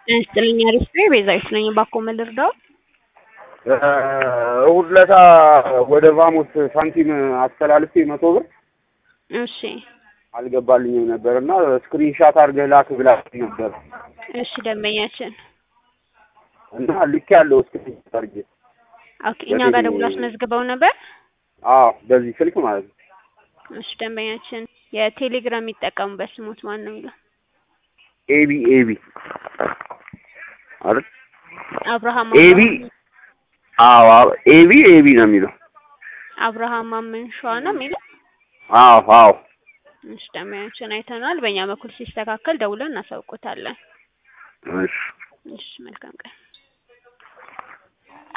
ጤና ይስጥልኝ አሪፍ ነኝ ቤዛዊት ነኝ እባክዎ ምን ልርዳዎ እሑድ ዕለት ወደ ቫሞስ ሳንቲም አስተላልፌ መቶ ብር እሺ አልገባልኝም ነበር እና ስክሪንሻት አድርገህ ላክ ብላኝ ነበር እሺ ደንበኛችን እና ልክ ያለው ስክሪንሻት አድርጌ ኦኬ እኛ ጋር ደውሎ አስመዝግበው ነበር አዎ በዚህ ስልክ ማለት ነው እሺ ደንበኛችን የቴሌግራም የሚጠቀሙበት ስሞት ማን ነው የሚለው ኤቢ ኤቢ አይደል አብርሃም ኤቢ አዎ አዎ ኤቢ ኤቢ ነው የሚለው አብርሃም ማመንሸዋ ነው የሚለው አዎ አዎ እሺ ደንበኛችን አይተናል በእኛ በኩል ሲስተካከል ደውለን እናሳውቆታለን እሺ እሺ መልካም ቀን